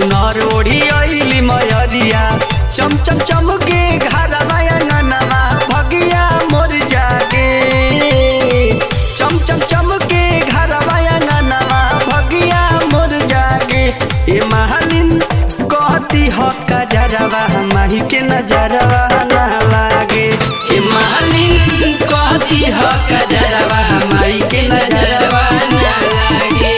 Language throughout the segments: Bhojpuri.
चुनर ओढ़ी अइली मयरिया चम चम चमके घरवा अंगनवा भगिया मोर जागे चम चम चमके घरवा अंगनवा भगिया मोर जागे ए महालिन कहती हक जरवा माही के नजरवा ना लागे ए मालिन कहती ह कजरवा माई के नजरवा ना लागे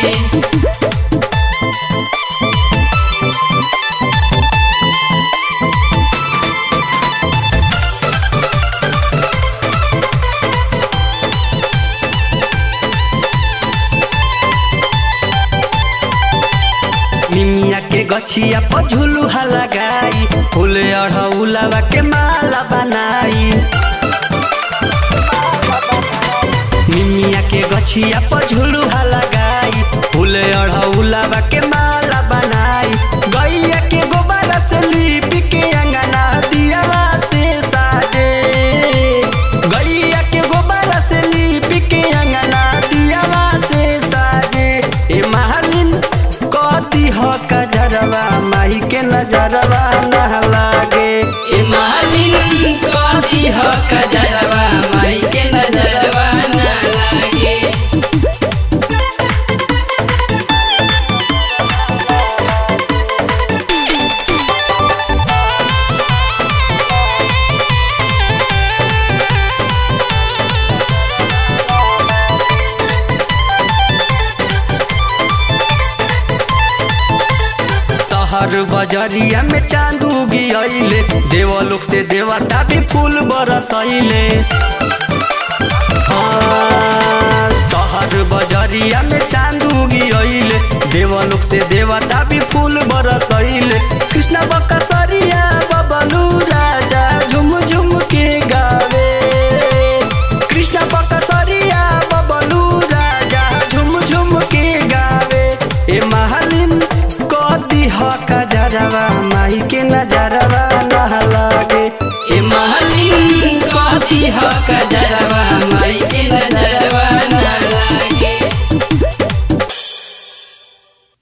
निमिया के गछिया पर झुलुहा लगाई फूल अढ़ौलावा के माला बनाई निमिया के गछिया पर झुलुहा लगाई फूल अढ़ौलावा के माला बनाई गैया के गोबर से लीप के अंगना दियावा से साजे गैया के गोबर से लीप के अंगना दियावा से साजे ए महालिन कदी ह कजरवा माही के नजरवा ना लागे ए मालिन कहती ह कजरवा माई के नजरवा ना लागे शहर बजरिया में चांदू गियले देवलोक से देवता भी फूल बरसैले हाँ, शहर बजरिया में चांदू गियले देवलोक से देवता भी फूल बरसैले कृष्ण बकसरिया बबलू राजा झुम झुम के गावे कृष्ण बकसरिया बबलू राजा झुम झुम के गावे ए महालिन कदी ह कजरवा माही के नजरवा